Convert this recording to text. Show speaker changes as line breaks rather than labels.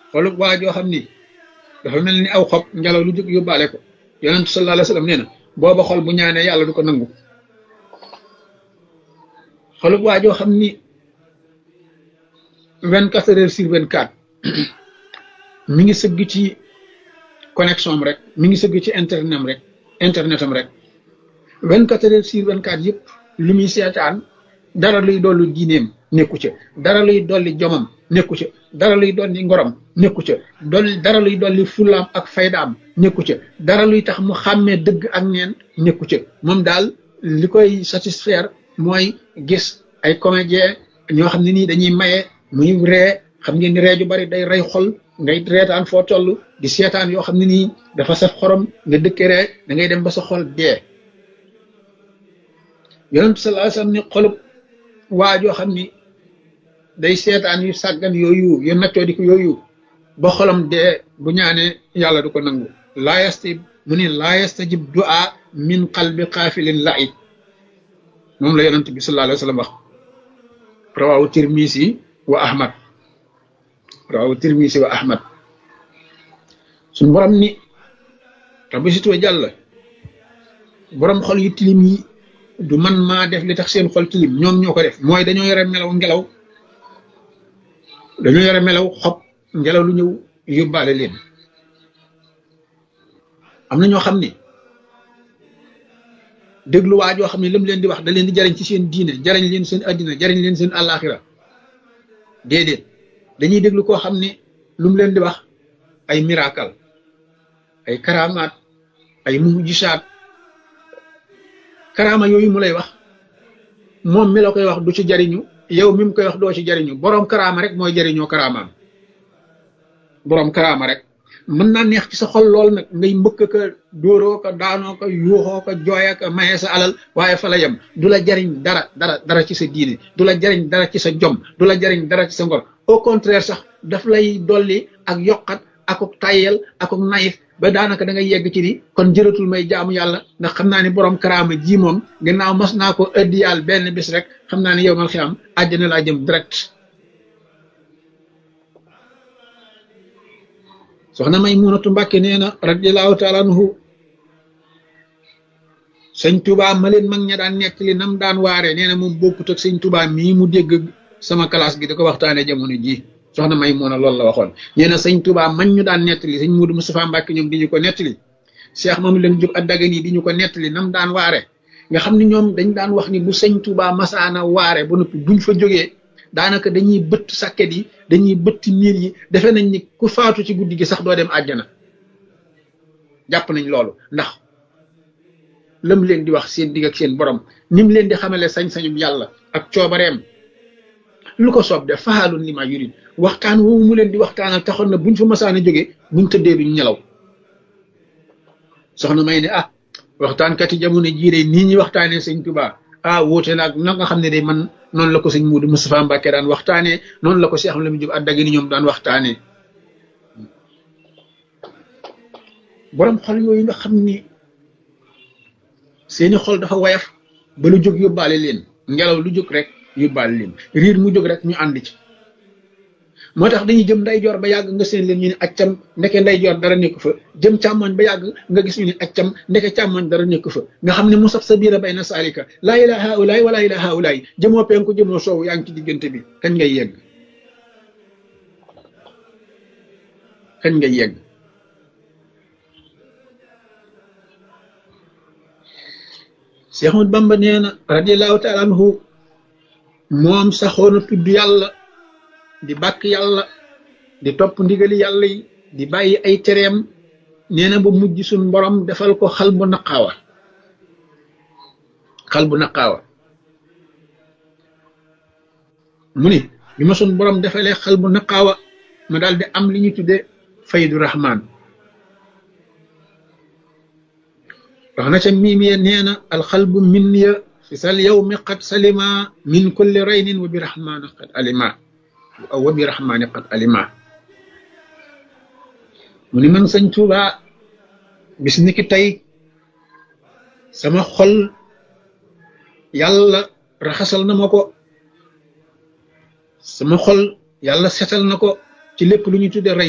xolub waa joo xam ni dafa mel ni aw xob ngelaw lu jóg yóbbaale ko yonent sallallahu alayhi wa sallam nee na booba xol bu ñaanee yàlla du ko nangu xolub waa joo xam ni vingt quatre heures sur vingt quatre mi ngi sëgg ci connexion am rek mi ngi sëgg ci internet am rek internet am rek vingt quatre heures sur vingt quatre yëpp li muy seetaan dara luy dolli diineem nekku ca dara luy dolli jomam nekku ca dara luy dolli ngorom nekku ca dolli dara luy dolli fulaam ak faydaam nekku ca dara luy tax mu xàmmee dëgg ak neen nekku ca moom daal li koy satisfaire mooy gis ay comédien ñoo xam ne nii dañuy maye muy ree xam ngeen ni ree ju bari day rey xol ngay reetaan foo toll di seetaan yoo xam ne nii dafa saf xorom nga dëkke ree da ngay dem ba sa xol dee yonent sallallahu alayhi wasallam ni xolub waa joo xam ni day seetaan yu sàggan yooyu yu naccoo di ko yooyu ba xolam dee bu ñaanee yàlla du ko nangu laa yastajib mu ni laa yastajib du'a min qalbi xaafilin la'ib moom la yonent bi sallallahu alayhi wasallam wax rawahu tirmisi wa ahmad rawahu tirmisi wa ahmad suñu borom ni rabbi situwa jàll borom xol yu tilim yi du man maa def li tax seen xol tilim ñoom ñoo ko def mooy dañoo yore melaw ngelaw dañoo yore melaw xob ngelaw lu ñëw yóbbaale leen am na ñoo xam ni déglu waa joo xam ne lam leen di wax da leen di jariñ ci seen diine jariñ leen seen addina jariñ leen seen àllaaxira déedéet dañuy déglu koo xam ne lu mu leen di wax ay miracle ay karamaat ay mujisaat karaama yooyu mu lay wax moom mi la koy wax du ci jariñu yow mi mu koy wax doo ci jariñu boroom karaama rek mooy jariñoo karaamaam boroom karaama rek mën naa neex ci sa xol lool nag ngay mbëkk ka dóoroo ko daanoo ko yuuxoo ko jooya ko maye sa alal waaye fa la yem du la jariñ dara dara dara ci sa diine du la jariñ dara ci sa jom du la jariñ dara ci sa ngor au contraire sax daf lay dolli ak yokkat akuk tayyel akuk nayif ba daanaka da ngay yegg ci ni kon jëratul may jaamu yàlla ndax xam naa ni borom karaama ji moom gannaaw mas naa ko ëddi yàlla benn bis rek xam naa ni yow mal xiyaam àjjana laa jëm direct soxna may munatu mbàkke nee na radiallahu taala anhu sëñ tubaa ma leen mag ña daan nekk li nam daan waaree nee na moom bokkut ak sëñ tubaa mii mu dégg sama classe gi da ko waxtaanee jamono ji soxna may mun a loolu la waxoon nee na sëñ tubaa man ñu daan nettali sëñ Muudu Mustafaa Mbàkke ñoom di ñu ko nettali Cheikh moom leen jub ak dagan yi di ñu ko nettali nam daan waare nga xam ne ñoom dañ daan wax ni bu sëñ tubaa masaana waare ba noppi buñ fa jógee daanaka dañuy bëtt sàkket yi dañuy bëtt miir yi defe nañ ni ku faatu ci guddi gi sax doo dem àjjana jàpp nañ loolu ndax lam leen di wax seen digg ak seen borom nim leen di xamale sañ-sañum yàlla ak coobareem lu ko soob def faalun li ma yurid waxtaan woowu mu leen di waxtaanal taxoon na buñ fa masaan a jógee buñ tëddee duñ ñelaw soxna may ne ah waxtaankat yi jamono jii de nii ñuy waxtaanee sëñ Tuubaa ah wóote naag na nga xam ne de man noonu la ko sëñ Muudu Mustafaa Mbàkke daan waxtaanee noonu la ko Cheikh Lamine Jóob Àddagi ni ñoom daan waxtaanee borom xol yooyu nga xam ni seeni xol dafa wayaf ba lu jóg yóbbaale leen ngelaw lu jóg rek yóbbaale leen riir mu jóg rek ñu ànd ci moo tax dañuy jëm ndeyjoor ba yàgg nga seen leen ñu ne accam ndeke ndeyjoor dara nekk fa jëm càmmoñ ba yàgg nga gis ñu ne accam ndeke càmmoñ dara nekk fa nga xam ne mu saf sa biira bay na saalika laa ilaaha haulaay wala ilaaha haulaay jëmoo penku jëmoo soowu yaa ngi ci diggante bi kañ ngay yegg kañ ngay yegg Cheikh Ahmad Bamba nee na radiallahu taala anhu moom saxoona tudd yàlla di bàkk yàlla di topp ndigali yàlla yi di bàyyi ay tereem nee na ba mujj suñ borom defal ko xal bu naqaawa xal bu naqaawa mu ni bi ma suñ borom defalee xal bu naqaawa ma daal di am li ñu tudde faydu rahman wax na ca miim ya nee na alxalbu min ya fi sal yawmi qad salima min kulli raynin wa bi rahmani qad alima aw wa bi rahmani qad alima mu ni man sëñ Tuuba bis ni ki tey sama xol yàlla raxasal na ma ko sama xol yàlla setal na ko ci lépp lu ñu tudde ray